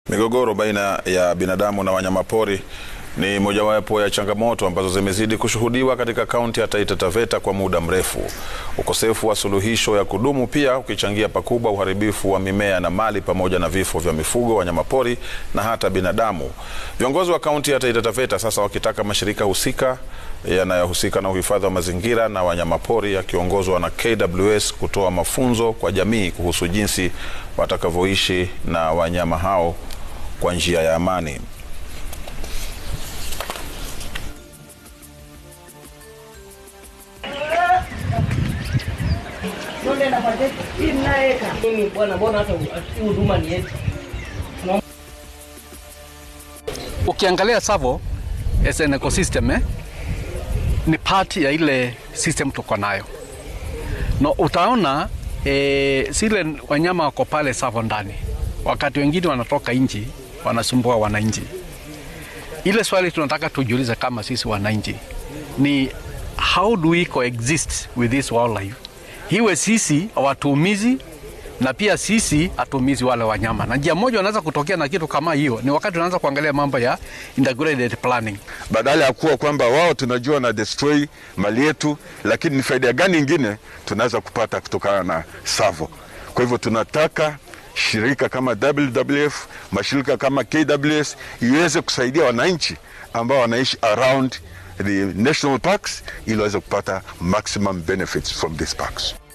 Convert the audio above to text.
Migogoro baina ya binadamu na wanyamapori ni mojawapo ya changamoto ambazo zimezidi kushuhudiwa katika kaunti ya Taita Taveta kwa muda mrefu. Ukosefu wa suluhisho ya kudumu pia ukichangia pakubwa uharibifu wa mimea na mali pamoja na vifo vya mifugo, wanyamapori na hata binadamu. Viongozi wa kaunti ya Taita Taveta sasa wakitaka mashirika husika yanayohusika na uhifadhi wa mazingira na wanyamapori yakiongozwa na KWS kutoa mafunzo kwa jamii kuhusu jinsi watakavyoishi na wanyama hao kwa njia ya amani. Ukiangalia Tsavo as an ecosystem eh, ni part ya ile system tuko nayo no, utaona eh, zile wanyama wako pale Tsavo ndani, wakati wengine wanatoka nchi wanasumbua wananchi. Ile swali tunataka tujiulize kama sisi wananchi ni how do we coexist with this wildlife, hiwe sisi hawatuumizi na pia sisi hatuumizi wale wanyama. Na njia moja wanaweza kutokea na kitu kama hiyo ni wakati tunaanza kuangalia mambo ya integrated planning. badala ya kuwa kwamba wao tunajua na destroy mali yetu, lakini ni faida gani ingine tunaweza kupata kutokana na Tsavo? Kwa hivyo tunataka shirika kama WWF, mashirika kama KWS iweze kusaidia wananchi ambao wanaishi around the national parks ili waweze kupata maximum benefits from these parks.